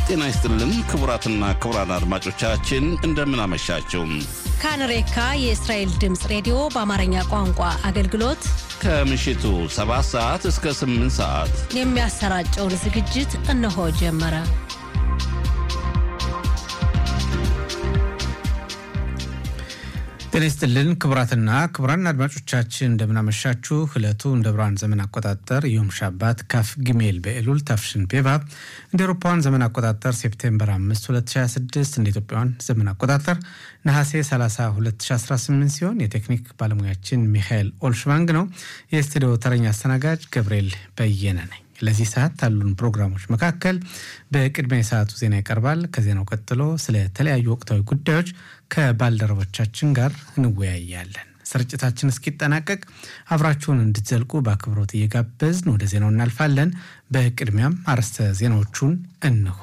ጤና ይስጥልን ክቡራትና ክቡራን አድማጮቻችን እንደምን አመሻችሁ። ካንሬካ የእስራኤል ድምፅ ሬዲዮ በአማርኛ ቋንቋ አገልግሎት ከምሽቱ 7 ሰዓት እስከ 8 ሰዓት የሚያሰራጨውን ዝግጅት እነሆ ጀመረ። ጤና ይስጥልን ክቡራትና ክቡራን አድማጮቻችን እንደምናመሻችሁ። ዕለቱ እንደ ብርሃን ዘመን አቆጣጠር ዮም ሻባት ካፍ ግሜል በኤሉል ታፍሽን ቤባብ እንደ አውሮፓውያን ዘመን አቆጣጠር ሴፕቴምበር 5 2026 እንደ ኢትዮጵያውያን ዘመን አቆጣጠር ነሐሴ 30 2018 ሲሆን የቴክኒክ ባለሙያችን ሚካኤል ኦልሽባንግ ነው። የስቱዲዮ ተረኛ አስተናጋጅ ገብርኤል በየነ ነኝ። ለዚህ ሰዓት ካሉን ፕሮግራሞች መካከል በቅድሚያ የሰዓቱ ዜና ይቀርባል። ከዜናው ቀጥሎ ስለ ተለያዩ ወቅታዊ ጉዳዮች ከባልደረቦቻችን ጋር እንወያያለን። ስርጭታችን እስኪጠናቀቅ አብራችሁን እንድትዘልቁ በአክብሮት እየጋበዝን ወደ ዜናው እናልፋለን። በቅድሚያም አርዕስተ ዜናዎቹን እንሆ።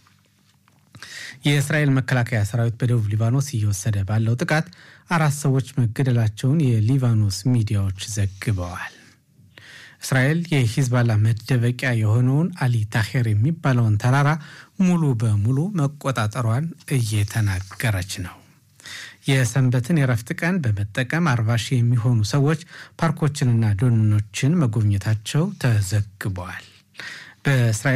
የእስራኤል መከላከያ ሰራዊት በደቡብ ሊባኖስ እየወሰደ ባለው ጥቃት አራት ሰዎች መገደላቸውን የሊባኖስ ሚዲያዎች ዘግበዋል። እስራኤል የሂዝባላ መደበቂያ የሆነውን አሊ ታሄር የሚባለውን ተራራ ሙሉ በሙሉ መቆጣጠሯን እየተናገረች ነው። የሰንበትን የረፍት ቀን በመጠቀም አርባ ሺህ የሚሆኑ ሰዎች ፓርኮችንና ደኖችን መጎብኘታቸው ተዘግበዋል። በእስራኤል